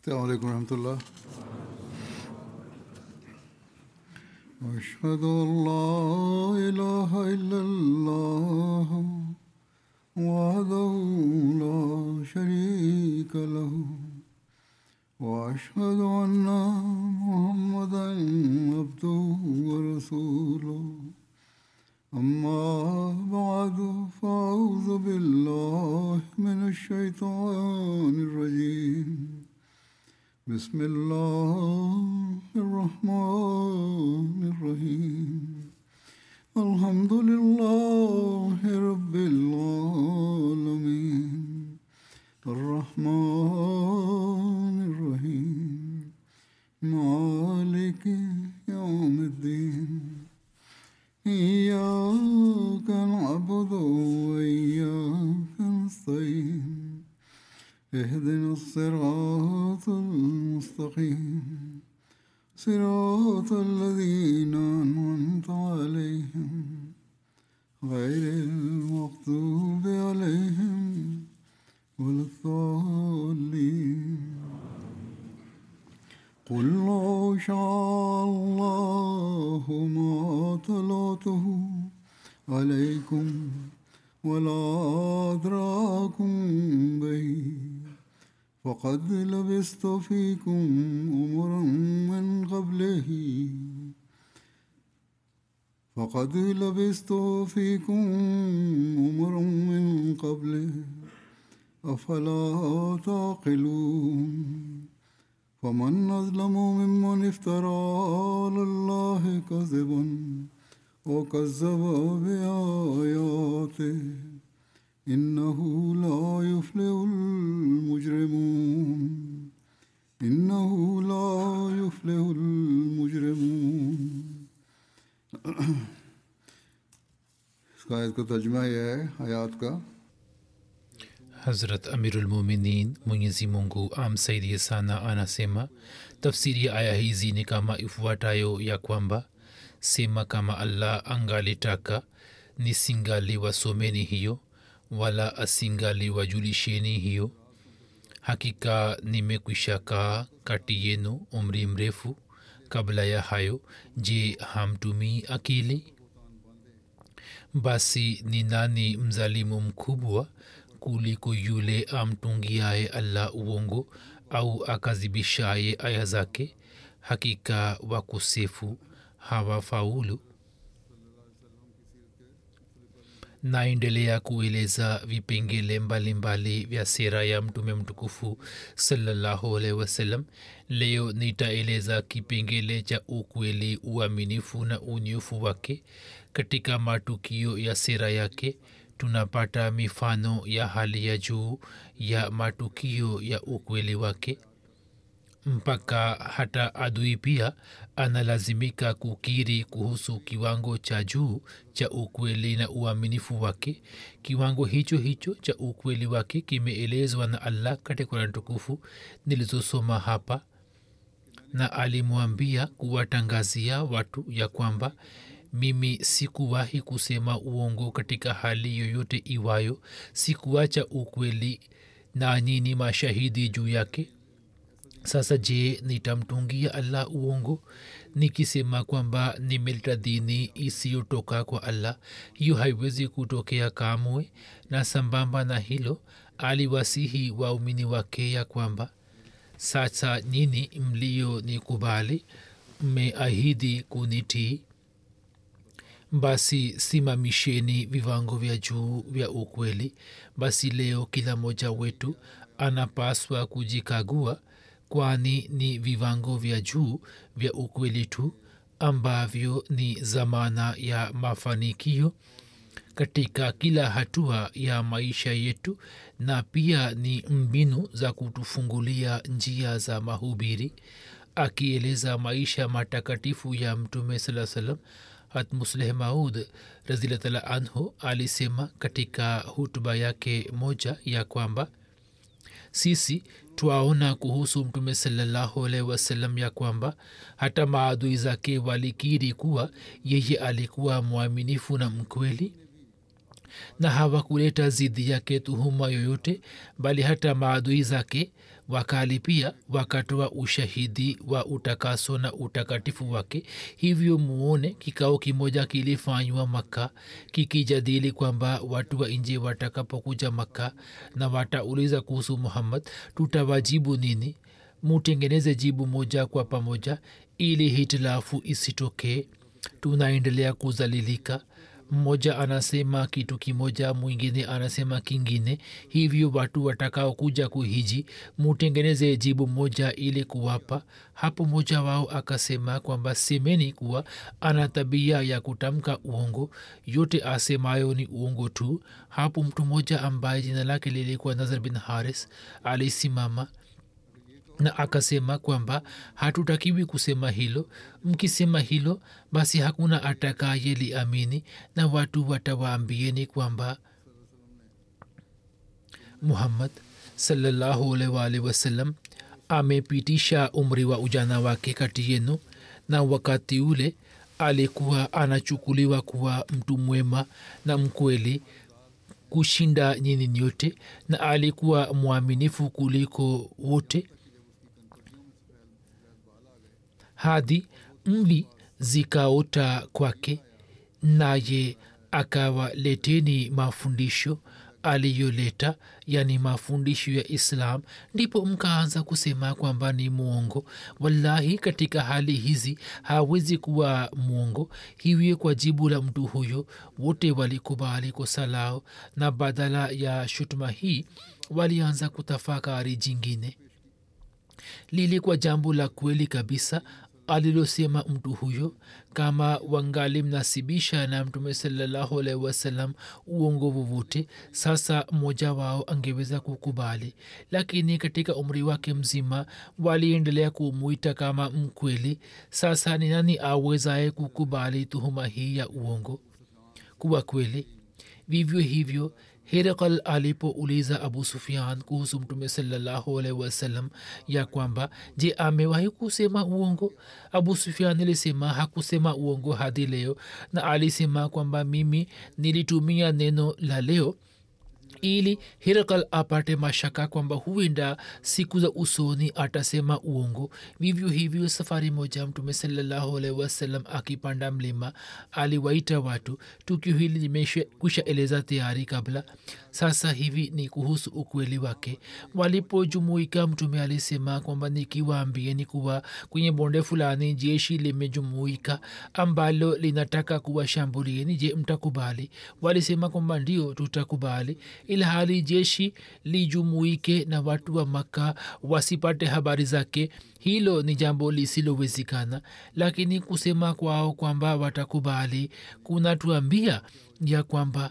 السلام عليكم ورحمة الله أشهد أن لا إله إلا الله وحده لا شريك له وأشهد أن محمدا عبده ورسوله أما بعد فأعوذ بالله من الشيطان الرجيم بسم الله الرحمن الرحيم الحمد لله رب العالمين الرحمن الرحيم مالك يوم الدين إياك نعبد وإياك نستعين اهدنا الصراط المستقيم صراط الذين أنعمت عليهم غير المغضوب عليهم ولا الضالين قل لو شاء الله ما طلعته عليكم ولا أدراكم به فقد لبست فيكم أمرا من قبله فقد لبست فيكم أمرا من قبله أفلا تعقلون فمن أظلم ممن افترى على الله كذبا وكذب بآياته إنه لا يفلح المجرمون إنه لا يفلح المجرمون इसका इसका तर्जमा यह है हयात का Hazrat Amirul Muminin Mwenyezi Mungu amsaidie sana anasema tafsiri ya aya hizi ni kama ifuatayo ya kwamba sema kama allah angalitaka nisingaliwasomeni hiyo wala asingaliwajulisheni hiyo hakika nimekwisha kaa kati yenu umri mrefu kabla ya hayo je hamtumii akili basi ni nani mzalimu mkubwa kuliko yule amtungiaye allah uongo au akazibishaye aya zake hakika wakosefu hawafaulu naendelea kueleza vipengele mbalimbali vya sera ya mtume mtukufu salallahu alaihi wasallam leo nitaeleza kipengele cha ukweli uaminifu na unyofu wake katika matukio ya sera yake tunapata mifano ya hali ya juu ya matukio ya ukweli wake mpaka hata adui pia analazimika kukiri kuhusu kiwango cha juu cha ukweli na uaminifu wake kiwango hicho hicho cha ukweli wake kimeelezwa na allah katika kurani tukufu nilizosoma hapa na alimwambia kuwatangazia watu ya kwamba mimi sikuwahi kusema uongo katika hali yoyote iwayo sikuacha ukweli na nyini mashahidi juu yake sasa je nitamtungia allah uongo nikisema kwamba nimeleta dini isiyotoka kwa allah hiyo haiwezi kutokea kamwe na sambamba na hilo aliwasihi waumini wake ya kwamba sasa nyini mlio nikubali mmeahidi kunitii basi simamisheni viwango vya juu vya ukweli basi leo kila mmoja wetu anapaswa kujikagua kwani ni viwango vya juu vya ukweli tu ambavyo ni zamana ya mafanikio katika kila hatua ya maisha yetu na pia ni mbinu za kutufungulia njia za mahubiri akieleza maisha matakatifu ya mtume saa salam hatmusleh maud razilatala anhu alisema katika hutuba yake moja ya kwamba sisi twaona kuhusu mtume salallahu alaihi wasallam ya kwamba hata maadui zake walikiri kuwa yeye alikuwa mwaminifu na mkweli na hawakuleta zidi yake tuhuma yoyote bali hata maadui zake wakali pia wakatoa ushahidi wa utakaso na utakatifu wake hivyo muone kikao kimoja kilifanywa makka kikijadili kwamba watu wa nje watakapokuja makka na watauliza kuhusu muhammad tutawajibu nini mutengeneze jibu moja kwa pamoja ili hitilafu isitokee tunaendelea kuzalilika mmoja anasema kitu kimoja mwingine anasema kingine hivyo watu watakao kuja kuhiji mutengeneze jibu moja ili kuwapa hapo mmoja wao akasema kwamba semeni kuwa ana tabia ya kutamka uongo yote asemayo ni uongo tu hapo mtu mmoja ambaye jina lake lilikuwa nazar bin haris alisimama na akasema kwamba hatutakiwi kusema hilo mkisema hilo basi hakuna atakaye liamini na watu watawaambieni kwamba muhammad salallahu alwalhi wasallam amepitisha umri wa ujana wake kati yenu na wakati ule alikuwa anachukuliwa kuwa mtu mwema na mkweli kushinda nyini nyote na alikuwa mwaminifu kuliko wote hadi mvi zikaota kwake naye akawaleteni mafundisho aliyoleta yani mafundisho ya islam ndipo mkaanza kusema kwamba ni mwongo wallahi katika hali hizi hawezi kuwa mwongo hivyo kwa jibu la mtu huyo wote walikubali kosa lao na badala ya shutuma hii walianza kutafakari jingine lilikuwa jambo la kweli kabisa alilosema mtu huyo kama wangalimnasibisha na mtume salallahu alaihi wasallam uongo vovote sasa mmoja wao angeweza kukubali lakini katika umri wake mzima waliendelea kumwita kama mkweli sasa ni nani awezaye kukubali tuhuma hii ya uongo kuwa kweli vivyo hivyo herakal alipouliza abu sufian kuhusu mtume salallahu alaihi wasallam ya kwamba je amewahi kusema uongo abu sufian alisema hakusema uongo hadi leo na alisema kwamba mimi nilitumia neno la leo ili hirakal apate mashaka kwamba huenda siku za usoni atasema uongo vivyo hivyo safari moja mtume salallahu alaihi wasallam akipanda mlima aliwaita watu tukio hili limekwisha eleza tayari kabla sasa hivi ni kuhusu ukweli wake walipojumuika mtume alisema kwamba nikiwaambieni kuwa kwenye bonde fulani jeshi limejumuika ambalo linataka kuwashambulieni je mtakubali walisema kwamba ndio tutakubali ilhali jeshi lijumuike na watu wa makka wasipate habari zake hilo ni jambo lisilowezekana lakini kusema kwao kwamba watakubali kunatuambia ya kwamba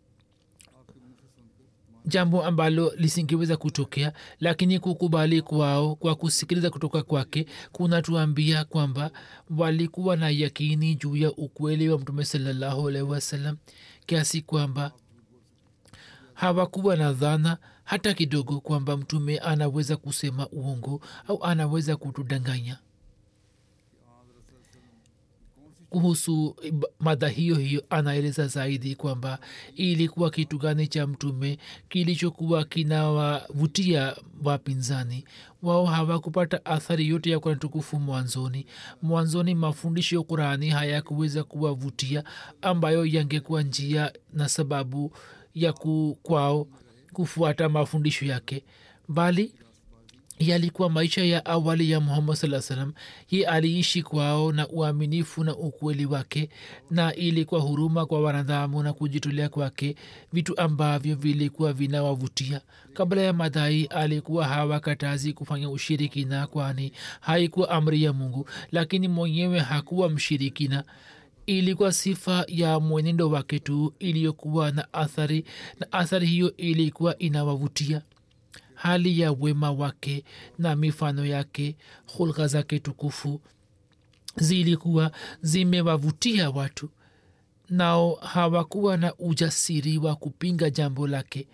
jambo ambalo lisingeweza kutokea lakini kukubali kwao kwa kusikiliza kutoka kwake kunatuambia kwamba walikuwa na yakini juu ya ukweli wa mtume salallahu alaihi wasallam kiasi kwamba hawakuwa na dhana hata kidogo kwamba mtume anaweza kusema uongo au anaweza kutudanganya kuhusu mada hiyo hiyo anaeleza zaidi kwamba ilikuwa kitu gani cha mtume kilichokuwa kinawavutia wapinzani wao hawakupata athari yote ya kurani tukufu mwanzoni mwanzoni mafundisho ya qurani hayakuweza kuwavutia ambayo yangekuwa njia na sababu ya ku, kwao kufuata mafundisho yake bali yalikuwa maisha ya awali ya muhammad saa salam ye aliishi kwao na uaminifu na ukweli wake na ilikuwa huruma kwa wanadhamu na kujitolea kwake vitu ambavyo vilikuwa vinawavutia kabla ya madai alikuwa hawakatazi kufanya ushirikina kwani haikuwa amri ya mungu lakini mwenyewe hakuwa mshirikina ilikuwa sifa ya mwenendo wake tu iliyokuwa na athari na athari hiyo ilikuwa inawavutia hali ya wema wake na mifano yake hulka zake tukufu zilikuwa zimewavutia watu nao hawakuwa na ujasiri wa kupinga jambo lake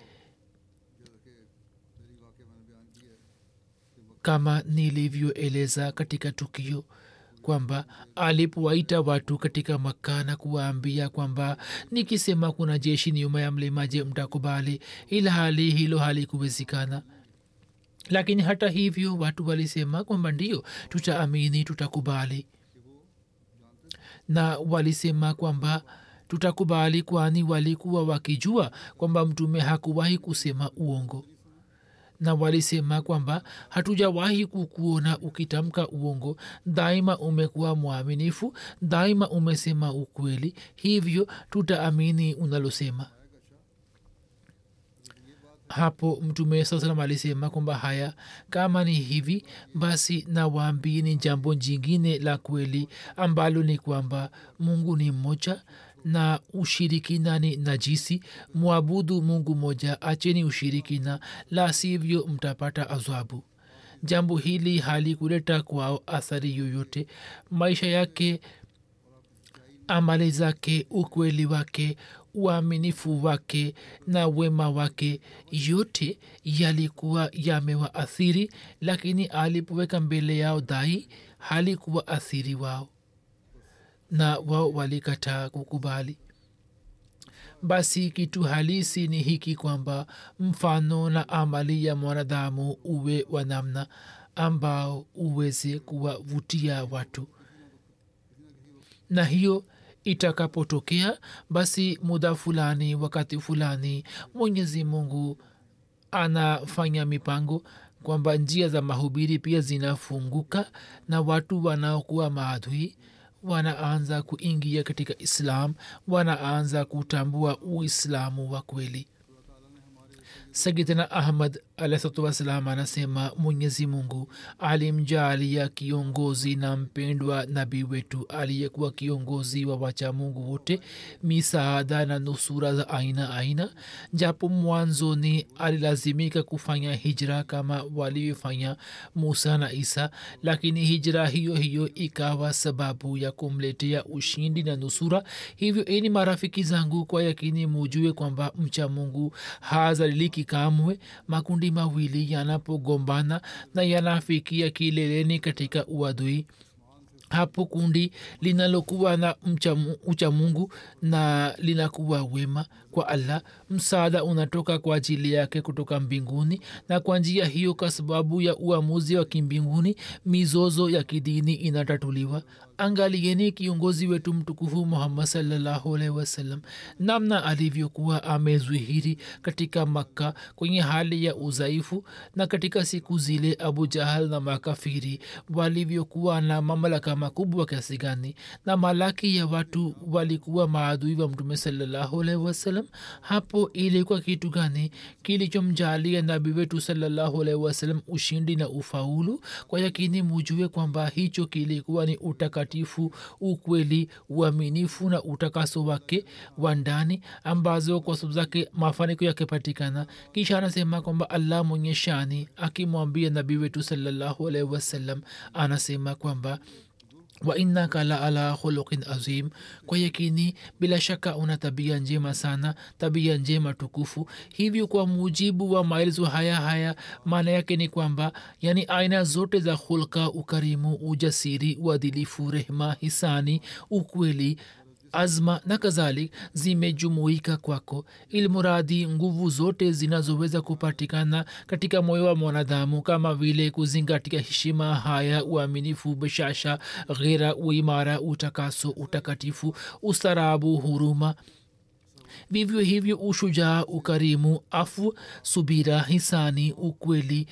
kama nilivyoeleza katika tukio kwamba alipowaita watu katika makka na kuwaambia kwamba nikisema kuna jeshi nyuma ya mlima je mtakubali ila hali hilo halikuwezekana lakini hata hivyo watu walisema kwamba ndio tutaamini tutakubali na walisema kwamba tutakubali kwani walikuwa wakijua kwamba mtume hakuwahi kusema uongo na walisema kwamba hatujawahi kukuona ukitamka uongo daima umekuwa mwaminifu daima umesema ukweli hivyo tutaamini unalosema hapo mtume saa salam alisema kwamba haya kama ni hivi basi nawaambieni jambo jingine la kweli ambalo ni kwamba mungu ni mmoja na ushirikina ni najisi mwabudu mungu moja acheni ushirikina la sivyo mtapata adhabu jambo hili halikuleta kwao athari yoyote maisha yake amali zake ukweli wake uaminifu wake na wema wake yote yalikuwa yamewaathiri lakini alipoweka mbele yao dai halikuwa athiri wao na wao walikataa kukubali basi kitu halisi ni hiki kwamba mfano na amali ya mwanadamu uwe wa namna ambao uweze kuwavutia watu na hiyo itakapotokea basi muda fulani wakati fulani mwenyezi mungu anafanya mipango kwamba njia za mahubiri pia zinafunguka na watu wanaokuwa maadhui wanaanza kuingia katika islam wanaanza kutambua uislamu wa kweli sayidina ahmad alahsatu wassalam anasema mwenyezi mungu alimjaalia kiongozi na mpendwa nabii wetu aliyekuwa kiongozi wa wacha mungu wote misaada na nusura za aina aina japo mwanzoni alilazimika kufanya hijra kama walivyofanya musa na isa lakini hijra hiyo hiyo ikawa sababu ya kumletea ushindi na nusura hivyo ini marafiki zangu kwa yakini mujue kwamba mcha mungu hazaliliki kamwe makundi mawili yanapogombana na yanafikia kileleni katika uadui hapo kundi linalokuwa na ucha mungu na linakuwa wema kwa allah msaada unatoka kwa ajili yake kutoka mbinguni na kwa njia hiyo kwa sababu ya uamuzi wa kimbinguni mizozo ya kidini inatatuliwa angalieni kiongozi wetu mtukufu muhammad salllahu alaihi wasallam namna alivyokuwa amezwihiri katika makka kwenye hali ya udhaifu na katika siku zile abu jahal na makafiri walivyokuwa na mamlaka makubwa kiasi gani na malaki ya watu walikuwa maadui wa mtume salllahu alaihi wasallam hapo ilikuwa kitu gani kilichomjalia nabi wetu salllahu alaihi wasallam ushindi na ufaulu kwa yakini mujue kwamba hicho kilikuwa ni utakatifu ukweli uaminifu na utakaso wake wa ndani ambazo kwa sababu zake mafanikio yakipatikana kisha anasema kwamba allah mwenye shani akimwambia nabii wetu salllahu alaihi wasallam anasema kwamba wa innaka la ala khuluqin azim kwa yakini bila shaka una tabia njema sana tabia njema tukufu hivyo kwa mujibu wa maelezo haya haya maana yake ni kwamba yani aina zote za hulka ukarimu ujasiri uadilifu rehma hisani ukweli azma na kadhalik zimejumuika kwako ilmuradi nguvu zote zinazoweza kupatikana katika moyo wa mwanadamu kama vile kuzingatia heshima haya uaminifu bashasha ghera uimara utakaso utakatifu ustarabu huruma vivyo hivyo ushujaa ukarimu afu subira hisani ukweli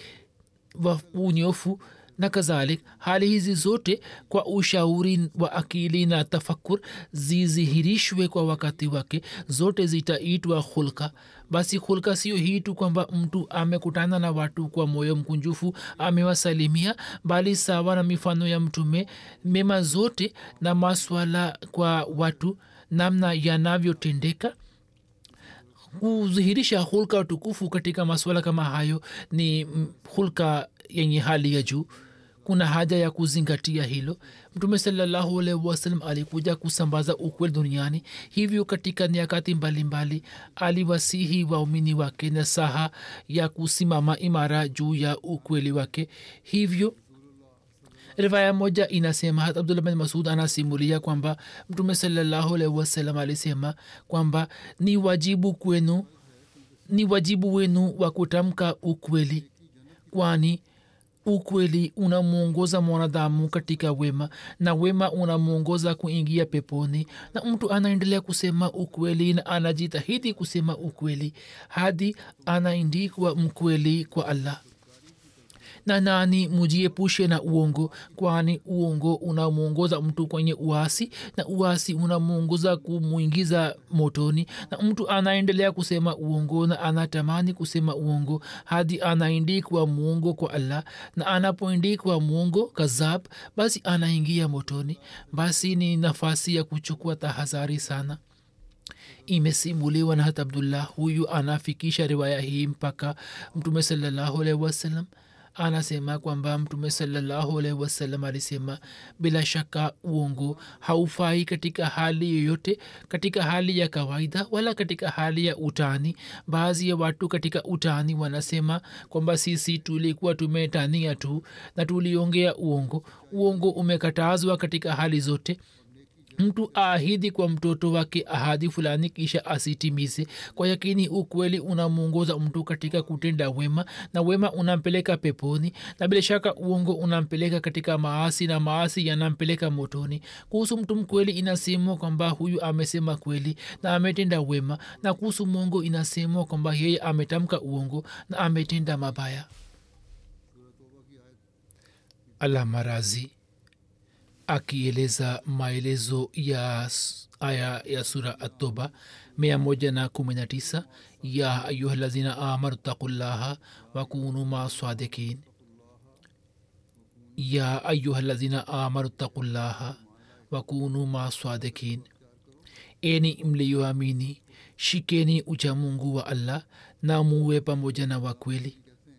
unyofu na kadhalik hali hizi zote kwa ushauri wa akili na tafakur zizihirishwe kwa wakati wake zote zitaitwa hulka basi hulka sio hii tu kwamba mtu amekutana na watu kwa moyo mkunjufu amewasalimia bali sawa na mifano ya mtume mema zote na maswala kwa watu namna yanavyotendeka kudhihirisha hulka tukufu katika masuala kama hayo ni hulka yenye hali ya juu kuna haja ya kuzingatia hilo mtume salallahu alaihi wasallam alikuja kusambaza ukweli duniani hivyo katika nyakati mbalimbali aliwasihi waumini wake na saha ya kusimama imara juu ya ukweli wake hivyo rivaya moja inasema hat abdullah bin masud anasimulia kwamba mtume salallahu alaihi wasallam alisema kwamba ni wajibu kwenu ni wajibu wenu wa kutamka ukweli kwani ukweli unamwongoza mwanadamu katika wema na wema unamwongoza kuingia peponi na mtu anaendelea kusema ukweli na anajitahidi kusema ukweli hadi anaindikwa mkweli kwa allah na nani mujiepushe na uongo kwani uongo unamwongoza mtu kwenye uasi na uasi unamwongoza kumwingiza motoni na mtu anaendelea kusema uongo na anatamani kusema uongo hadi anaindikwa muongo kwa allah na anapoindikwa muongo kazab basi anaingia motoni basi ni nafasi ya kuchukua tahadhari sana imesimuliwa na hat abdullah huyu anafikisha riwaya hii mpaka mtume salallahu alaihi wasallam anasema kwamba mtume salallahu alaihi wasallam alisema bila shaka uongo haufai katika hali yoyote katika hali ya kawaida wala katika hali ya utani baadhi ya watu katika utani wanasema kwamba sisi tulikuwa tumetania tu na tuliongea uongo uongo umekatazwa katika hali zote mtu aahidi kwa mtoto wake ahadi fulani kisha asitimize kwa yakini ukweli unamwongoza mtu katika kutenda wema na wema unampeleka peponi na bila shaka uongo unampeleka katika maasi na maasi yanampeleka motoni kuhusu mtu mkweli inasemwa kwamba huyu amesema kweli na ametenda wema na kuhusu mwongo inasemwa kwamba yeye ametamka uongo na ametenda mabaya allah marazi akieleza maelezo ya aya ya sura atoba mia moja na kumi na tisa ya ayuha lazina amanu taqullaha wakunu ma sadikin ya ayuha lazina amanu taqullaha wakunu ma sadikin eni mliyoamini shikeni uchamungu wa allah na muwe pamoja na wakweli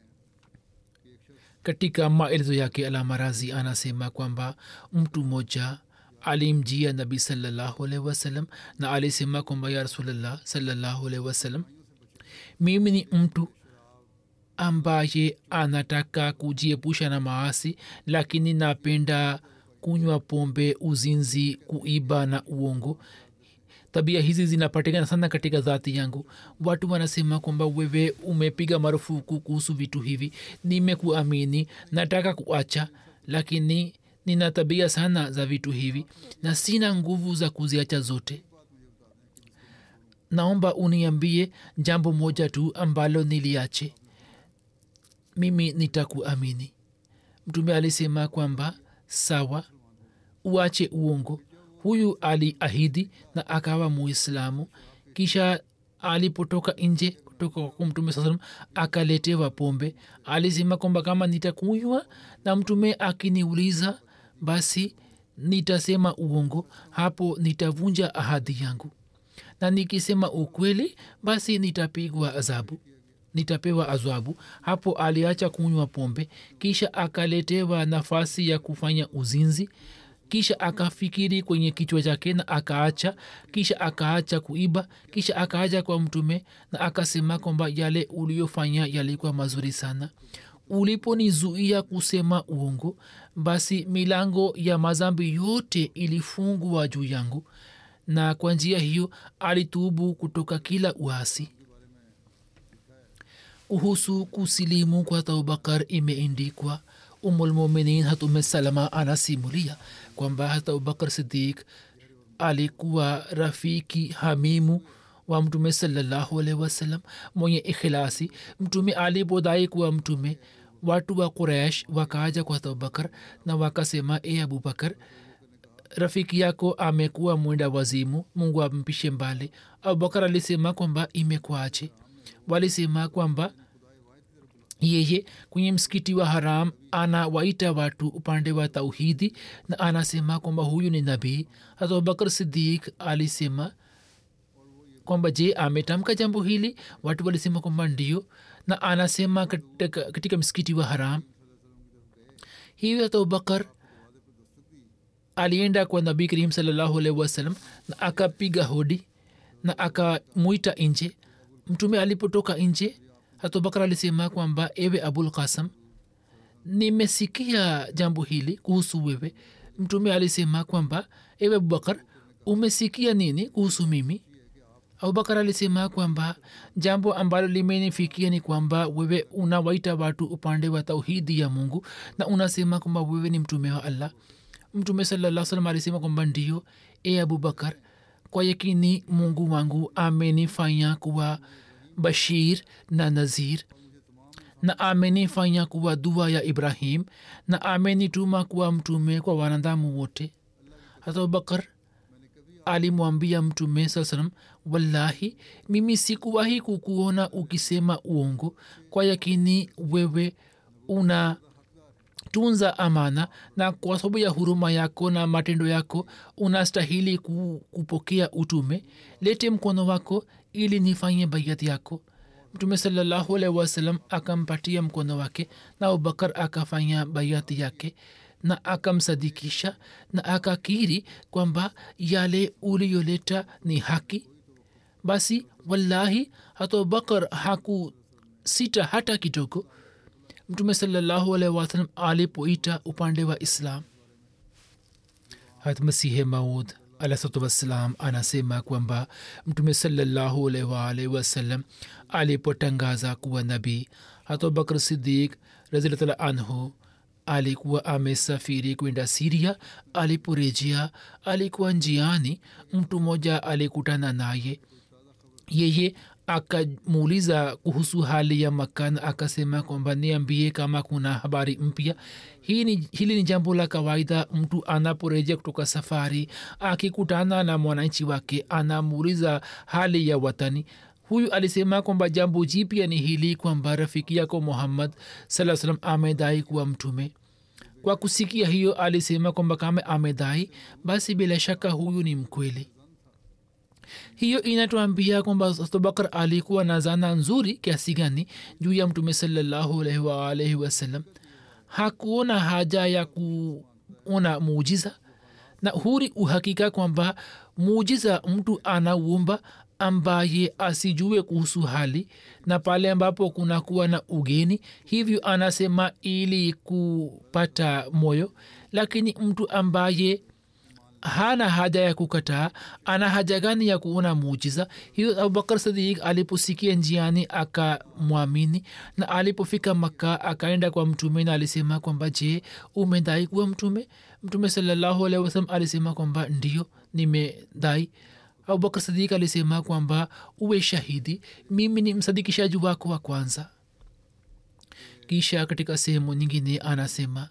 katika maelezo yake alamarazi anasema kwamba mtu mmoja alimjia nabi salallahu alaihi wasallam na alisema kwamba ya rasulllah salallahu alaihi wasallam mimi ni mtu ambaye anataka kujiepusha na maasi lakini napenda kunywa pombe uzinzi kuiba na uongo tabia hizi zinapatikana sana katika dhati yangu watu wanasema kwamba wewe umepiga marufuku kuhusu vitu hivi nimekuamini nataka kuacha lakini nina tabia sana za vitu hivi na sina nguvu za kuziacha zote naomba uniambie jambo moja tu ambalo niliache mimi nitakuamini mtume alisema kwamba sawa uache uongo huyu aliahidi na akawa muislamu kisha alipotoka nje kutoka kwa mtume saa salam akaletewa pombe alisema kwamba kama nitakunywa na mtume akiniuliza basi nitasema uongo hapo nitavunja ahadi yangu na nikisema ukweli basi nitapigwa adhabu nitapewa adhabu hapo aliacha kunywa pombe kisha akaletewa nafasi ya kufanya uzinzi kisha akafikiri kwenye kichwa chake na akaacha kisha akaacha kuiba kisha akaacha kwa mtume na akasema kwamba yale uliyofanya yalikuwa mazuri sana uliponizuia kusema uongo basi milango ya mazambi yote ilifungwa juu yangu na kwa njia hiyo alitubu kutoka kila uasi uhusu kusilimu kwa abubakar imeindikwa umulmuminin hatume salama anasimulia kwamba hata abubakar sidik alikuwa rafiki hamimu wa mtume salallahu alaihi wasallam mwenye ikhilasi mtume alipodai kuwa mtume watu wa quraish wakaaja kwa abubakar na wakasema e abubakar rafiki yako amekuwa mwenda wazimu mungu ampishe mbali abubakar alisema kwamba imekwache walisema kwamba yeye kwenye msikiti wa haram anawaita watu upande wa tauhidi na anasema kwamba huyu ni nabii hata abubakar sidik alisema kwamba je ametamka jambo hili watu walisema kwamba ndio na anasema katika, katika msikiti wa haram hivyo hata abubakar alienda kwa nabii karim salallahu alaihi wasallam na akapiga hodi na akamwita nje mtume alipotoka nje hatubakar alisema kwamba ewe abul kasam nimesikia jambo hili kuhusu wewe mtume alisema kwamba ewe abubakar umesikia nini kuhusu mimi abubakar alisema kwamba jambo ambalo limenifikia ni kwamba wewe unawaita watu upande wa tauhidi ya mungu na unasema kwamba wewe ni mtume wa allah mtume salaa salam alisema kwamba ndio e abubakar kwa yakini mungu wangu amenifanya kuwa bashir na nazir na amenifanya kuwa dua ya ibrahim na amenituma kuwa mtume kwa wanadamu wote hata abubakar alimwambia mtume saa salam wallahi mimi sikuwahi kukuona ukisema uongo kwa yakini wewe una tunza amana na kwa sababu ya huruma yako na matendo yako unastahili ku, kupokea utume lete mkono wako ili nifanye baiati yako mtume salallahu alaihi wasallam akampatia mkono wake na abubakar akafanya baiati yake na akamsadikisha na akakiri kwamba yale uliyoleta ni haki basi wallahi hata abubakar hakusita hata kidogo mtume salallahu alaihi wasallam alipoita upande wa islam hat masihe maud alahsatu wassalam anasema kwamba mtume salallahu alaihi waalaihi wasallam alipotangaza kuwa nabii hata abubakar sidik raziltala anhu alikuwa amesafiri kwenda siria aliporejea alikuwa njiani mtu mmoja alikutana naye yeye akamuuliza kuhusu hali ya makan akasema kwamba niambie kama kuna habari mpya hii ni, hili ni jambo la kawaida mtu anaporejea kutoka safari akikutana na mwananchi wake anamuuliza hali ya watani huyu alisema kwamba jambo jipya ni hili kwamba rafiki yako muhammad saa salam amedai kuwa mtume kwa kusikia hiyo alisema kwamba kama amedai basi bila shaka huyu ni mkweli hiyo inatuambia kwamba abubakar alikuwa na zana nzuri kiasi gani juu ya mtume salallahu alaihi waalaihi wasallam hakuona haja ya kuona muujiza na huri uhakika kwamba muujiza mtu anauomba ambaye asijue kuhusu hali na pale ambapo kunakuwa na ugeni hivyo anasema ili kupata moyo lakini mtu ambaye hana haja ya kukataa ana haja gani ya kuona muujiza hiyo abubakar sadik aliposikia njiani akamwamini na alipofika makka akaenda kwa mtume na alisema kwamba je umedai kuwa mtume mtume salallahu alehi wasalam alisema kwamba ndio nimedai abubakar sadik alisema kwamba uwe shahidi mimi ni msadikishaji wako wa kwanza kisha katika sehemu nyingine anasema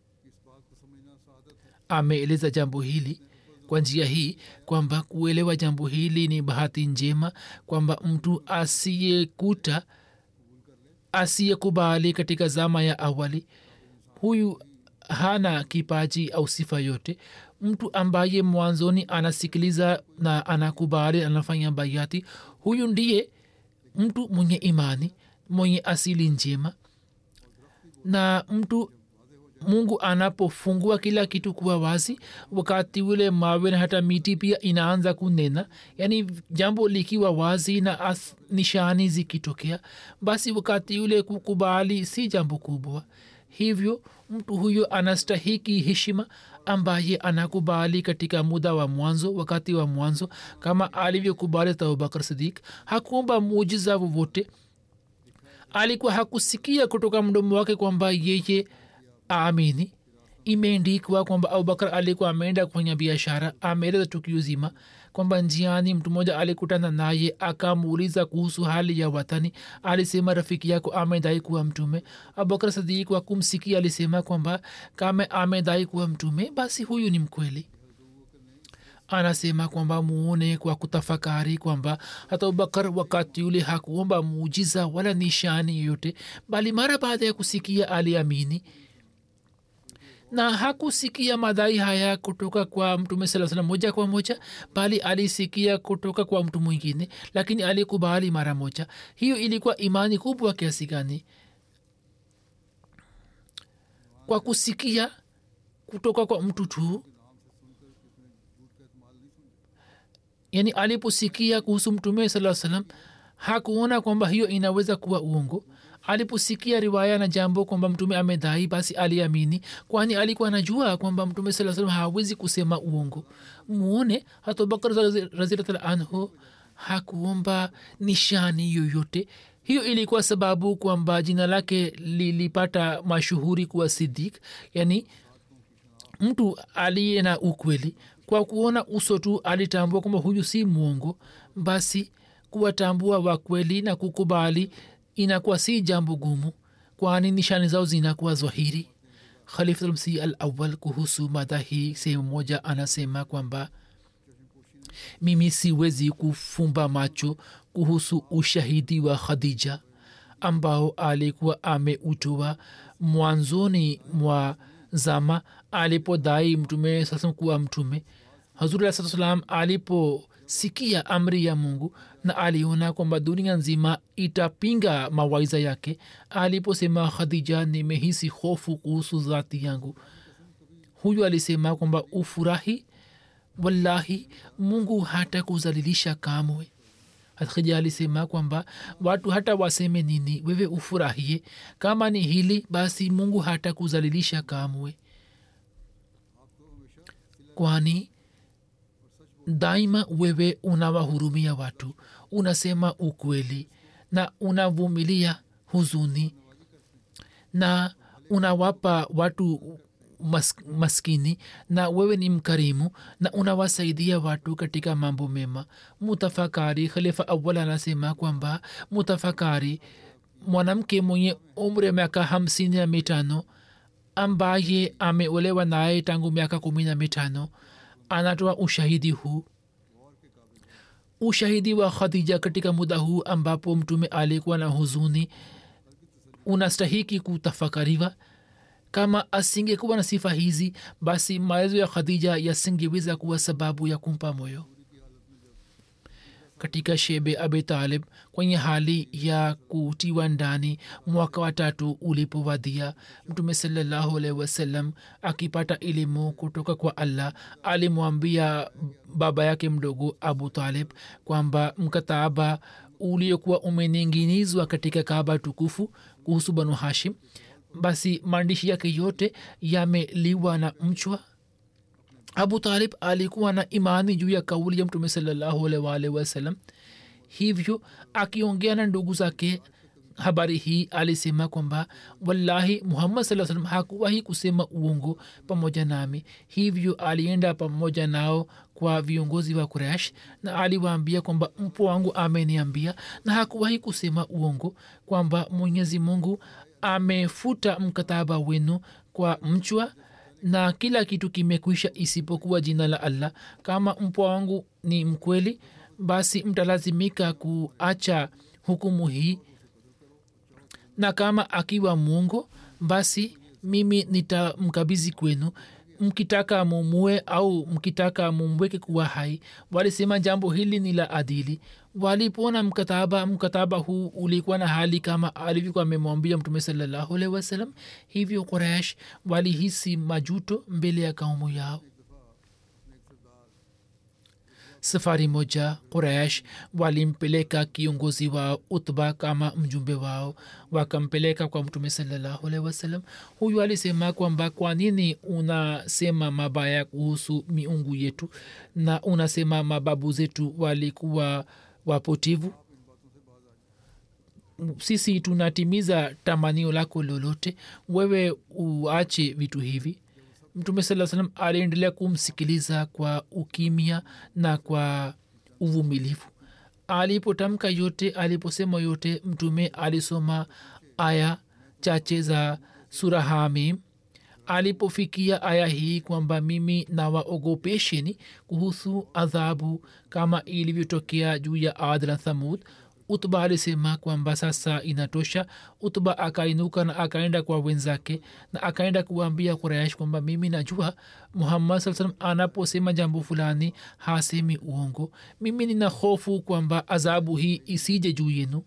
ameeleza jambo hili kwa njia hii kwamba kuelewa jambo hili ni bahati njema kwamba mtu asiyekuta asiyekubali katika zama ya awali huyu hana kipaji au sifa yote mtu ambaye mwanzoni anasikiliza na anakubali anafanya bayati huyu ndiye mtu mwenye imani mwenye asili njema na mtu mungu anapofungua kila kitu kuwa wazi wakati ule mawe na hata miti pia inaanza kunena yaani jambo likiwa wazi na as, nishani zikitokea basi wakati ule kukubali si jambo kubwa hivyo mtu huyo anastahiki heshima ambaye anakubali katika muda wa mwanzo wakati wa mwanzo kama alivyokubali abubakar sidik hakuomba muujiza wowote alikuwa hakusikia kutoka mdomo wake kwamba yeye aamini imeendikwa kwamba abubakar alikuwa ameenda kufanya biashara ameeleza tukio zima kwamba njiani mtu mmoja alikutana naye akamuuliza kuhusu hali ya watani alisema rafiki yako amedai kuwa mtume abubakar sadik wa kumsikia alisema kwamba kama amedai kuwa mtume basi huyu ni mkweli anasema kwamba muone kwa kutafakari kwamba hata abubakar wakati ule hakuomba muujiza wala nishani yoyote bali mara baada ya kusikia aliamini na hakusikia madai haya kutoka kwa mtume saa salam moja kwa moja bali alisikia kutoka kwa mtu mwingine lakini alikubali mara moja hiyo ilikuwa imani kubwa kiasi gani kwa kusikia kutoka kwa mtu tu yani aliposikia kuhusu mtume saa salam hakuona kwamba hiyo inaweza kuwa uongo aliposikia riwaya na jambo kwamba mtume amedhai basi aliamini kwani alikuwa anajua kwamba mtume saa salam hawezi kusema uongo muone hata abubakar razilatala anhu hakuomba nishani yoyote hiyo ilikuwa sababu kwamba jina lake lilipata mashuhuri kuwa sidik yani mtu aliye na ukweli kwa kuona uso tu alitambua kwamba huyu si mwongo basi kuwatambua wakweli na kukubali inakuwa si jambo gumu kwani nishani zao zinakuwa zwahiri khalifulmsi al awal kuhusu mada hii sehemu moja anasema kwamba mimi siwezi kufumba macho kuhusu ushahidi wa khadija ambao alikuwa ameutoa mwanzoni mwa zama alipodai mtume sasa kuwa mtume hazuri saa salam aliposikia amri ya mungu na aliona kwamba dunia nzima itapinga mawaiza yake aliposema khadija nimehisi hofu kuhusu dhati yangu huyu alisema kwamba ufurahi wallahi mungu hata kuzalilisha kamwe khija alisema kwamba watu hata waseme nini wewe ufurahie kama ni hili basi mungu hata kuzalilisha kamwe kwani daima wewe unawahurumia watu unasema ukweli na unavumilia huzuni na unawapa watu mas, maskini na wewe ni mkarimu na unawasaidia watu katika mambo mema mutafakari khalifa awal anasema kwamba mutafakari mwanamke mwenye umri ya miaka hamsini na mitano ambaye ameolewa naye tangu miaka kumi na mitano anatoa ushahidi huu ushahidi wa khadija katika muda huu ambapo mtume alikuwa na huzuni unastahiki kutafakariwa kama asingekuwa na sifa hizi basi maelezo ya khadija yasingeweza kuwa sababu ya kumpa moyo katika shebe abi talib kwenye hali ya kutiwa ndani mwaka wa tatu ulipowadia mtume salallahu alaihi wasallam akipata elimu kutoka kwa allah alimwambia baba yake mdogo abu talib kwamba mkataba uliokuwa umening'inizwa katika kaaba tukufu kuhusu banu hashim basi maandishi yake yote yameliwa na mchwa abu talib alikuwa na imani juu ya kauli ya mtume salllahualwalh wasalam hivyo akiongea na ndugu zake habari hii alisema kwamba wallahi muhammad saa salam hakuwahi kusema uongo pamoja nami hivyo alienda pamoja nao kwa viongozi wa kuresh na aliwaambia kwamba mpo wangu ameniambia na hakuwahi kusema uongo kwamba mwenyezi mungu amefuta mkataba wenu kwa mchwa na kila kitu kimekwisha isipokuwa jina la allah kama mpwa wangu ni mkweli basi mtalazimika kuacha hukumu hii na kama akiwa mwongo basi mimi nitamkabizi kwenu mkitaka mumue au mkitaka mumweke kuwa hai walisema jambo hili ni la adili walipona mkataba mkataba huu ulikuwa na hali kama alivyokuwa amemwambia mtume salallahu alehi wasalam hivyo quraish walihisi majuto mbele ya kaumu yao safari moja quraish walimpeleka kiongozi wao utba kama mjumbe wao wakampeleka kwa mtume salallahu alehi wasalam huyu alisema kwamba kwa nini unasema mabaya kuhusu miungu yetu na unasema mababu zetu walikuwa wapotivu sisi tunatimiza tamanio lako lolote wewe uache vitu hivi mtume saa salam aliendelea kumsikiliza kwa ukimya na kwa uvumilivu alipotamka yote aliposema yote mtume alisoma aya chache za sura hamim alipofikia aya hii kwamba mimi nawaogopesheni kuhusu adhabu kama ilivyotokea juu ya ad na thamud utba alisema kwamba sasa inatosha utba akainuka na akaenda kwa wenzake na akaenda kuwaambia kuraish kwamba mimi najua muhammad saa salam anaposema jambo fulani hasemi uongo mimi nina hofu kwamba adhabu hii isije juu yenu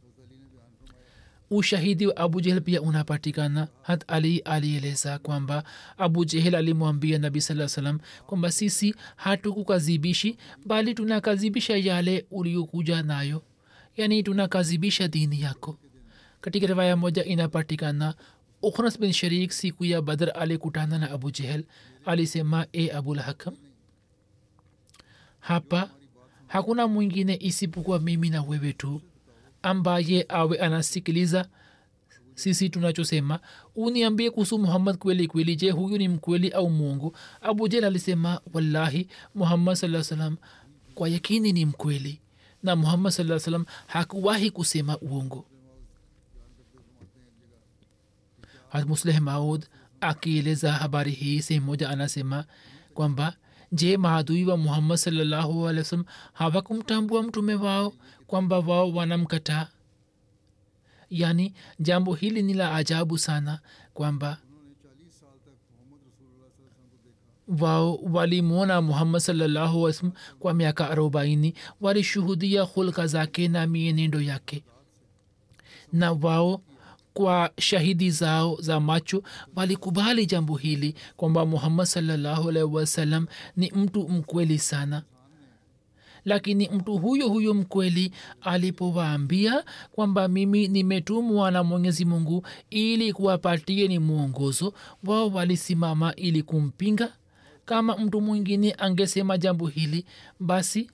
ushahidi wa abu jehel pia unapatikana hat ali alieleza kwamba abu jehel alimwambia nabi saa salam kwamba sisi hatukukazibishi bali tunakazibisha yale uliokuja nayo yani tunakazibisha dini yako katika riwaya moja inapatikana ukhnas bin sharik siku ya badr alikutana na abu jehel alisema e abul hakam hapa hakuna mwingine isipokuwa mimi na wewe tu ambaye awe anasikiliza sisi tunachosema uniambie kuhusu muhammad kweli kweli je huyu ni mkweli au mungu abu jel alisema wallahi muhammad saa salam kwa yakini ni mkweli na muhammad saa salam hakuwahi kusema uongo musleh maud akieleza habari hii sehemu moja anasema kwamba je maadui wa muhammad salllahu alih wasalam hawakumtambua mtume wao kwamba wao wanamkataa yaani jambo hili ni la ajabu sana kwamba wao walimwona muhammad salllahu wasalam kwa miaka arobaini walishuhudia hulka zake na mienendo yake na wao kwa shahidi zao za macho walikubali jambo hili kwamba muhammad salllahu alaihi wasallam ni mtu mkweli sana lakini mtu huyo huyo mkweli alipowaambia kwamba mimi nimetumwa na mwenyezi mungu ili kuwapatie ni mwongozo wao walisimama ili kumpinga kama mtu mwingine angesema jambo hili basi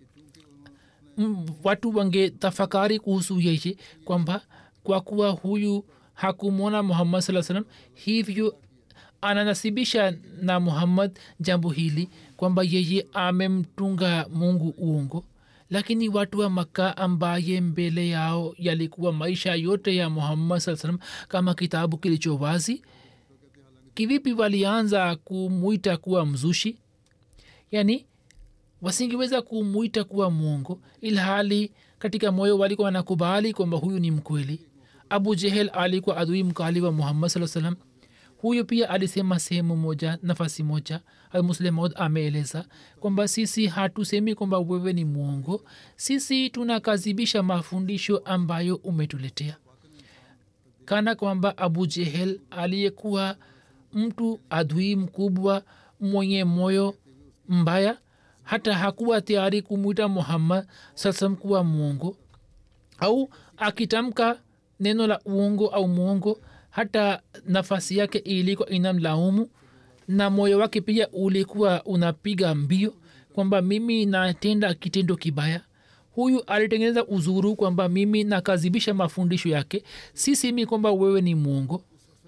m- watu wangetafakari kuhusu yeye kwamba kwa kuwa huyu hakumwona muhammad saa salam hivyo ananasibisha na muhammad jambo hili kwamba yeye amemtunga mungu uongo lakini watu wa makka ambaye mbele yao yalikuwa maisha yote ya muhammad saa salam kama kitabu kilicho wazi kivipi walianza kumwita kuwa mzushi yani wasingeweza kumwita kuwa mwongo ilhali katika moyo walikuwa wanakubali kwamba huyu ni mkweli abu jehel alikuwa adui mkali wa muhammad saa salam huyo pia alisema sehemu moja nafasi moja muslemod ameeleza kwamba sisi hatusemi kwamba wewe ni mwongo sisi tunakazibisha mafundisho ambayo umetuletea kana kwamba abu jehel aliyekuwa mtu adui mkubwa mwenye moyo mbaya hata hakuwa tayari kumwita muhammad sasam kuwa mwongo au akitamka neno la uongo au mwongo hata nafasi yake ilikuwa inamlaumu na moyo wake pia ulikuwa unapiga mbio kwamba mimi natenda kitendo kibaya huyu alitengeneza uzuru kwamba mimi nakazibisha mafundisho yake si semi kwamba wewe ni mwongo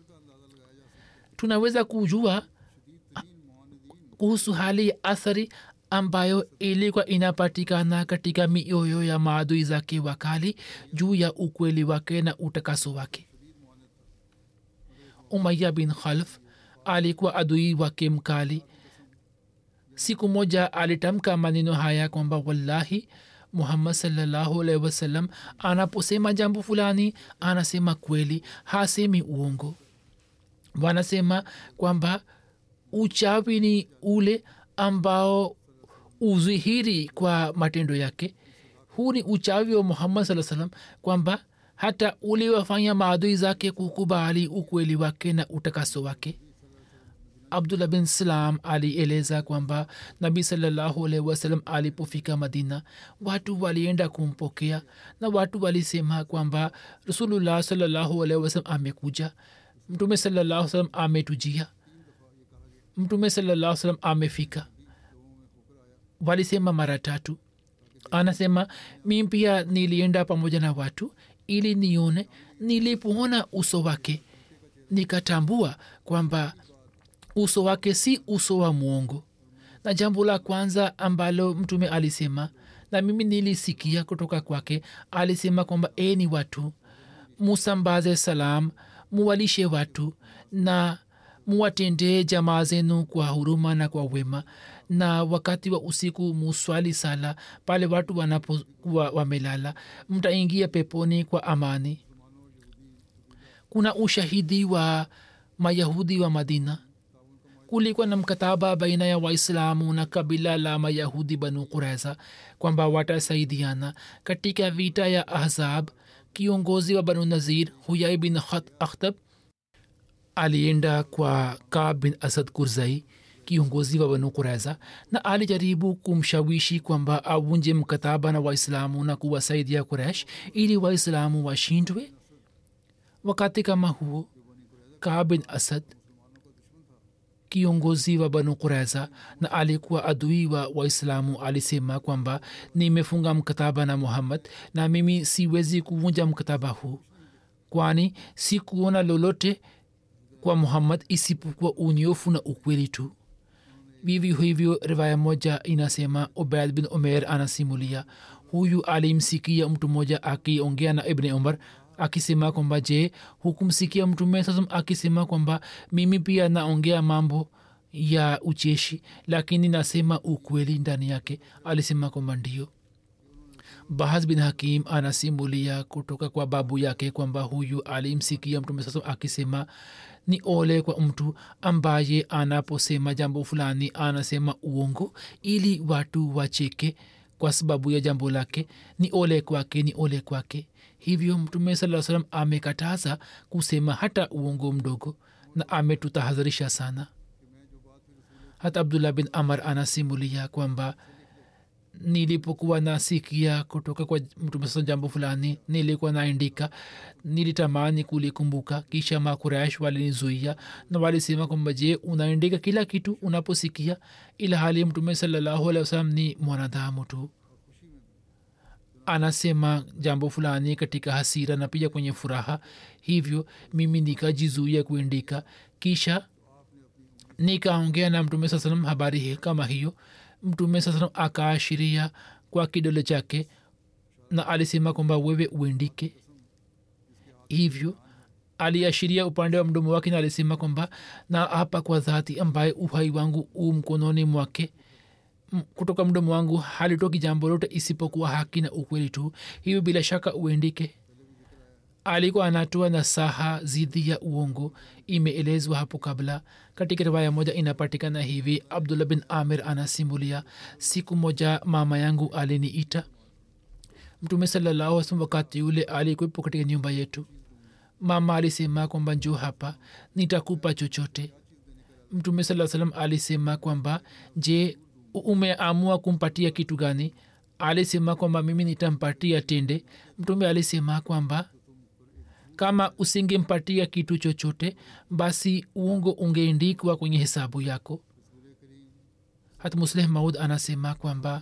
tunaweza kujua kuhusu hali ya athari ambayo ilikuwa inapatikana katika mioyo ya maadui zake wakali juu ya ukweli wake na utakaso wake umaya bin khalf alikuwa adui wake mkali siku moja alitamka maneno haya kwamba wallahi muhammad salllahu alaihi wasallam anaposema jambo fulani anasema kweli hasemi uongo wanasema kwamba uchawi ni ule ambao uzihiri kwa matendo yake huu ni uchawi wa muhammad saa salam kwamba hata uliwafanya maadui zake kukubali ukweli wake na utakaso wake abdullah bin salam alieleza kwamba nabi salallahu alaihi wasallam alipofika madina watu walienda kumpokea na watu walisema kwamba rasulullah salallahu alaihi wasallam amekuja mtume salallahu salam ametujia mtume salallahu salam amefika walisema mara tatu anasema mi pia nilienda pamoja na watu ili nione nilipoona uso wake nikatambua kwamba uso wake si uso wa mwongo na jambo la kwanza ambalo mtume alisema na mimi nilisikia kutoka kwake alisema kwamba e ni watu musambaze salam muwalishe watu na muwatendee jamaa zenu kwa huruma na kwa wema na wakati wa usiku muswali sala pale watu wanapokuwa wamelala mtaingia peponi kwa amani kuna ushahidi wa mayahudi wa madina kulikuwa na mkataba baina ya waislamu na kabila la mayahudi banu quraiza kwamba watasaidiana katika vita ya ahzab kiongozi wa banu nazir huyai bin akhtab alienda kwa kab bin asad kurzai kiongozi wa banu kuraiza na alijaribu kumshawishi kwamba avunje mkataba na waislamu na kuwasaidia kuresh ili waislamu washindwe wakati kama huo kaa bin asad kiongozi wa banu kureza na alikuwa adui wa waislamu alisema kwamba nimefunga mkataba na muhammad na mimi siwezi kuvunja mkataba huu kwani sikuona lolote kwa muhammad isipokuwa unyofu na ukweli tu vivyo hivyo riwaya moja inasema ubaid bin umer anasimulia huyu alimsikia mtu mmoja akiongea na ibni umar akisema kwamba je hukumsikia mtume sasa akisema kwamba mimi pia naongea mambo ya ucheshi lakini nasema ukweli ndani yake alisema kwamba ndio bahaz bin hakim anasimulia kutoka kwa babu yake kwamba huyu alimsikia mtume sasa akisema ni ole kwa mtu ambaye anaposema jambo fulani anasema uongo ili watu wacheke kwa sababu ya jambo lake ni ole kwake ni ole kwake hivyo mtume saa salam amekataza kusema hata uongo mdogo na ametutahadharisha sana hata abdullah bin amar anasimulia kwamba nilipokuwa nasikia kutoka kwa mtume saa jambo fulani nilikuwa naandika nilitamani kulikumbuka kisha makuraish walinizuia na walisema kwamba je unaandika kila kitu unaposikia ila hali mtume salallahu alehi wasalam ni mwanadamu tu anasema jambo fulani katika hasira na pia kwenye furaha hivyo mimi nikajizuia kuandika kisha nikaongea na mtume saa salam habari hii kama hiyo mtume saa salam akaashiria kwa kidole chake na alisema kwamba wewe uendike hivyo aliashiria upande wa mdomo wake na alisema kwamba na hapa kwa dhati ambaye uhai wangu u mkononi mwake kutoka mdomo wangu halitoki jambo lote isipokuwa haki na ukweli tu hivyo bila shaka uendike alikuwa anatoa nasaha zidi ya uongo imeelezwa hapo kabla katika riwaya moja inapatikana hivi abdullah bin amir anasimulia siku moja mama yangu aliniita mtume salallahu salam wakati yule alikuwepo katika nyumba yetu mama alisema kwamba njoo hapa nitakupa chochote mtume saa salam alisema kwamba je umeamua kumpatia kitu gani alisema kwamba mimi nitampatia tende mtume alisema kwamba kama usingempatia kitu chochote basi uongo ungeendikwa kwenye hesabu yako hata musleh maud anasema kwamba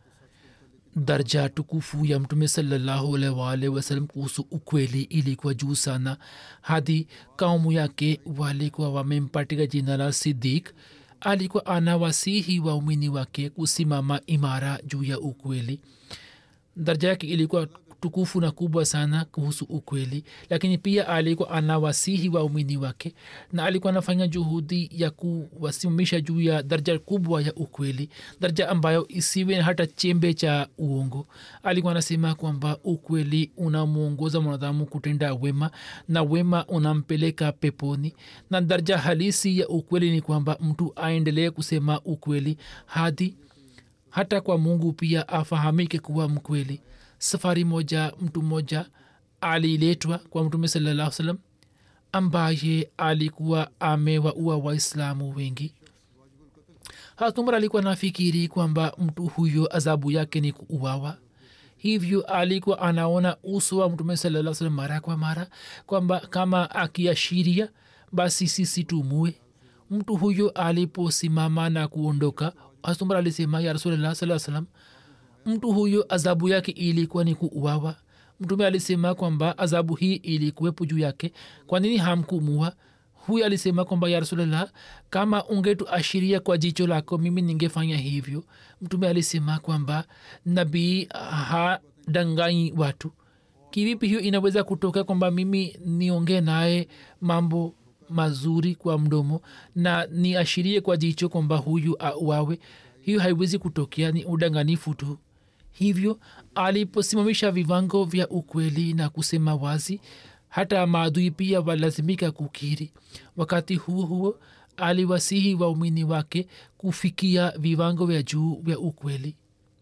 darja tukufu ya mtume salllahualwalh wasalam kuhusu ukweli ilikuwa juu sana hadi kaumu yake walikuwa wamempatika jina la sidik alikuwa anawasihi waumini wake kusimama imara juu ya ukweli daraja yake ilikuwa tukufu na kubwa sana kuhusu ukweli lakini pia alikuwa anawasihi waumini wake na alikuwa anafanya juhudi ya kuwasimamisha juu ya daraja kubwa ya ukweli daraja ambayo isiwe hata chembe cha uongo alikuwa anasema kwamba ukweli unamwongoza mwanadamu kutenda wema na wema unampeleka peponi na daraja halisi ya ukweli ni kwamba mtu aendelee kusema ukweli hadi hata kwa mungu pia afahamike kuwa mkweli safari moja mtu mmoja aliletwa kwa mtume salallah salam ambaye alikuwa amewaua waislamu wengi hatumar alikuwa nafikiri kwamba mtu huyo adhabu yake ni kuuawa hivyo alikuwa anaona uso wa mtume salaa salam mara kwa mara kwamba kama akiashiria basi sisi tumue mtu huyo aliposimama na kuondoka hatumar alisema ya rasulllah saa salam mtu huyo adhabu yake ilikuwa ni kuuawa mtume alisema kwamba adhabu hii ilikuwepo juu yake kwa nini hamkumua huyu alisema kwamba ya rasulllah kama ungetuashiria kwa jicho lako mimi ningefanya hivyo mtume alisema kwamba nabii hadanganyi watu kivipi hiyo inaweza kutoka kwamba mimi niongee naye mambo mazuri kwa mdomo na niashirie kwa jicho kwamba huyu auawe hiyo haiwezi kutokea ni udanganifu tu hivyo aliposimamisha viwango vya ukweli na kusema wazi hata maadui pia walazimika kukiri wakati huo huo aliwasihi waumini wake kufikia viwango vya juu vya ukweli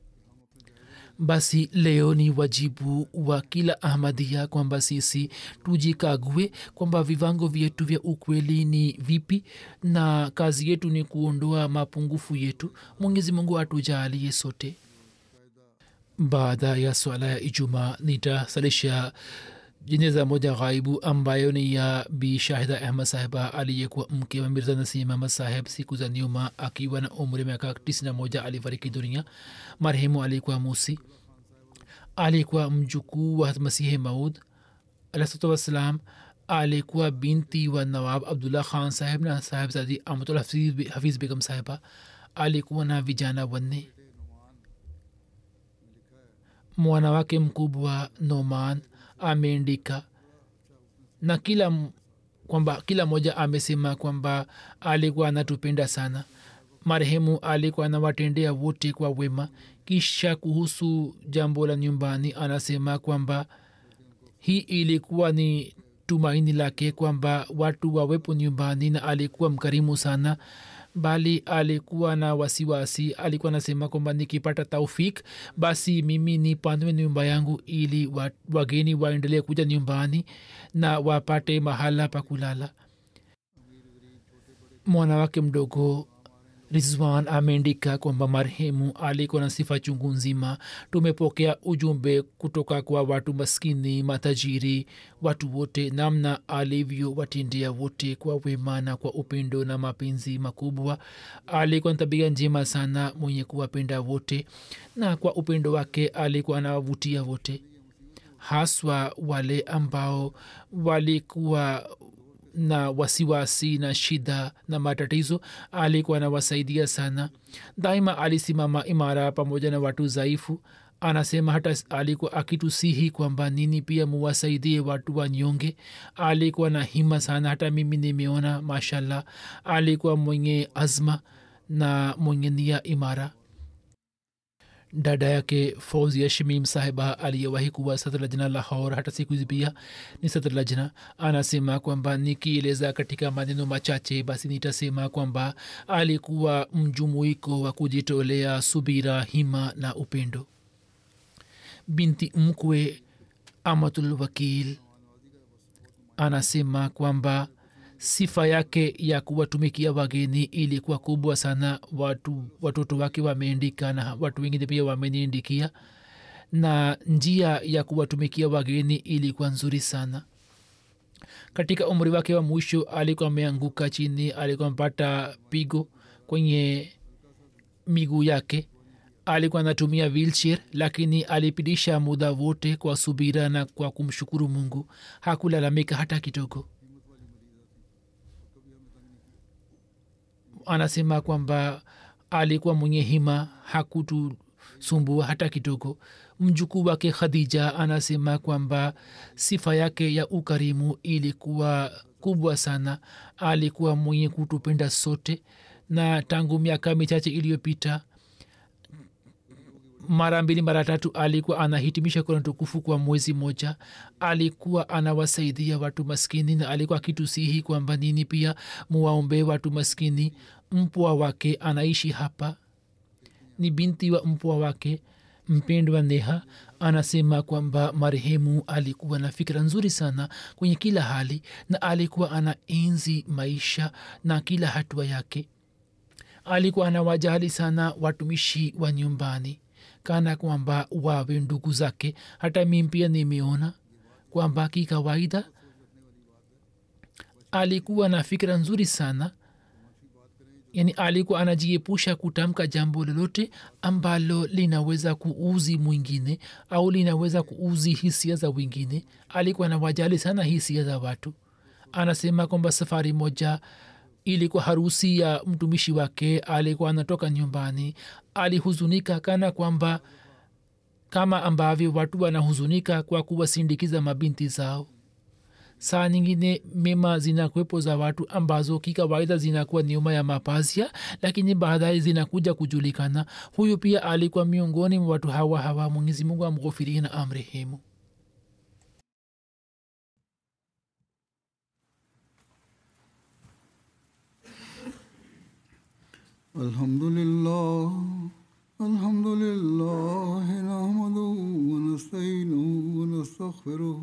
basi leo ni wajibu wa kila ahmadia kwamba sisi tujikague kwamba viwango vyetu vya ukweli ni vipi na kazi yetu ni kuondoa mapungufu yetu mwenyezi mungu atujalie sote baada ya swala ya ijumaa nitasalisha jeneza moja ghaibu ambayo ni ya bi shahida ahmad sahiba aliyekuwa mke wa mirza nasim ahmad saheb siku za nyuma akiwa na umri miaka 91 alifariki dunia marehemu alikuwa musi alikuwa mjukuu wa masihi maud alahsatu wassalam alikuwa binti wa nawab abdullah khan saheb na sahebzadi amatul hafiz, hafiz begum sahiba alikuwa na vijana wanne mwana wake mkubwa noman ameandika na kila m- kwamba kila mmoja amesema kwamba alikuwa anatupenda sana marehemu alikuwa anawatendea wote kwa wema kisha kuhusu jambo la nyumbani anasema kwamba hii ilikuwa ni tumaini lake kwamba watu wawepo nyumbani na alikuwa mkarimu sana bali alikuwa na wasiwasi alikuwa anasema kwamba nikipata taufik basi mimi nipanue nyumba yangu ili wa- wageni waendelee kuja nyumbani na wapate mahala pa kulala mwana wake mdogo rizwan ameandika kwamba marehemu alikuwa na sifa chungu nzima tumepokea ujumbe kutoka kwa watu maskini matajiri watu wote namna alivyowatendea wote kwa wema na kwa upendo na mapenzi makubwa alikuwa na tabia njema sana mwenye kuwapenda wote na kwa upendo wake alikuwa anawavutia wote haswa wale ambao walikuwa na wasiwasi na shida na matatizo alikuwa anawasaidia sana daima alisimama imara pamoja na watu dhaifu anasema hata alikuwa akitusihi kwamba nini pia muwasaidie watu wanyonge alikuwa na hima sana hata mimi nimeona mashallah alikuwa mwenye azma na mwenye nia imara dada yake fauzia shimim sahiba aliyewahi kuwa satrlajna lahor hata siku hizi pia ni satrlajna anasema kwamba nikieleza katika maneno machache basi nitasema kwamba alikuwa mjumuiko wa kujitolea subira hima na upendo binti mkwe amatul wakil anasema kwamba sifa yake ya kuwatumikia wageni ilikuwa kubwa sana watu watoto wake wameandika na watu wengine pia wameniandikia na njia ya kuwatumikia wageni ilikuwa nzuri sana katika umri wake wa mwisho alikuwa ameanguka chini alikuwa amepata pigo kwenye miguu yake alikuwa anatumia wheelchair lakini alipitisha muda wote kwa subira na kwa kumshukuru mungu hakulalamika hata kidogo anasema kwamba alikuwa mwenye hima hakutusumbua hata kidogo mjukuu wake khadija anasema kwamba sifa yake ya ukarimu ilikuwa kubwa sana alikuwa mwenye kutupenda sote na tangu miaka michache iliyopita mara mbili mara tatu alikuwa anahitimisha kurani tukufu kwa mwezi moja alikuwa anawasaidia watu maskini na alikuwa akitusihi kwamba nini pia muwaombe watu maskini mpwa wake anaishi hapa ni binti wa mpwa wake mpendwa neha anasema kwamba marehemu alikuwa na fikira nzuri sana kwenye kila hali na alikuwa ana enzi maisha na kila hatua yake alikuwa anawajali sana watumishi wa nyumbani kana kwamba wawe ndugu zake hata mi pia nimeona kwamba kikawaida alikuwa na fikira nzuri sana yani alikuwa anajiepusha kutamka jambo lolote ambalo linaweza kuuzi mwingine au linaweza kuuzi hisia za wengine alikuwa anawajali sana hisia za watu anasema kwamba safari moja ilikuwa harusi ya mtumishi wake alikuwa anatoka nyumbani alihuzunika kana kwamba kama ambavyo watu wanahuzunika kwa kuwasindikiza mabinti zao saa nyingine mema zinakuwepo za watu ambazo kikawaida zinakuwa nyuma ya mapazia lakini baadaye zinakuja kujulikana huyu pia alikuwa miongoni mwa watu hawa hawa mwenyezi mungu amghofirie na amrehemu الحمد لله الحمد لله نحمده ونستعينه ونستغفره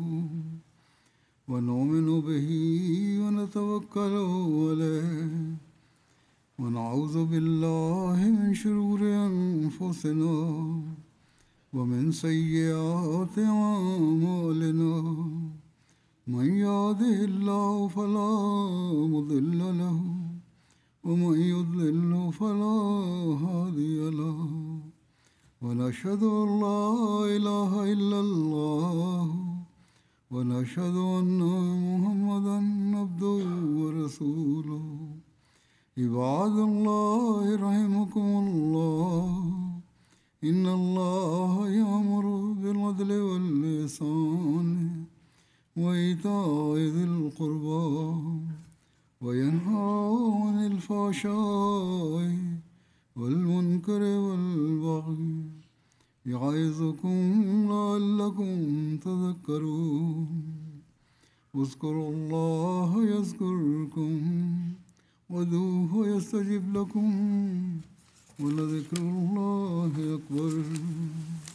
ونؤمن به ونتوكل عليه ونعوذ بالله من شرور أنفسنا ومن سيئات أعمالنا من يهده الله فلا مضل له ومن يضلل فلا هادي له ونشهد ان لا اله الا الله ونشهد ان محمدا عبده ورسوله عباد الله رحمكم الله ان الله يامر بالعدل واللسان وايتاء ذي القربى وينهى عن الفحشاء والمنكر والبغي يعظكم لعلكم تذكرون اذكروا الله يذكركم ودوه يستجب لكم ولذكر الله أكبر